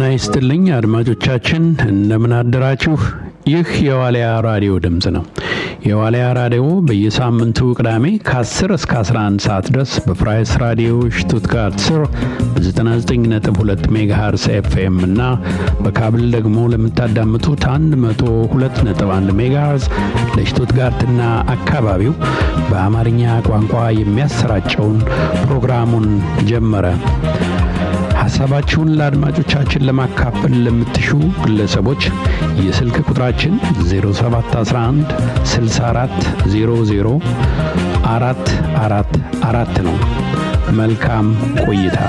ይስጥልኝ አድማጮቻችን፣ እንደምን አደራችሁ? ይህ የዋልያ ራዲዮ ድምፅ ነው። የዋልያ ራዲዮ በየሳምንቱ ቅዳሜ ከ10 እስከ 11 ሰዓት ድረስ በፍራይስ ራዲዮ ሽቱትጋርት ስር በ99.2 ሜጋሃርስ ኤፍኤም እና በካብል ደግሞ ለምታዳምጡት 102.1 ሜጋሃርስ ለሽቱትጋርትና አካባቢው በአማርኛ ቋንቋ የሚያሰራጨውን ፕሮግራሙን ጀመረ። ሀሳባችሁን ለአድማጮቻችን ለማካፈል ለምትሹ ግለሰቦች የስልክ ቁጥራችን 0711 64 00 አራት አራት አራት ነው። መልካም ቆይታ።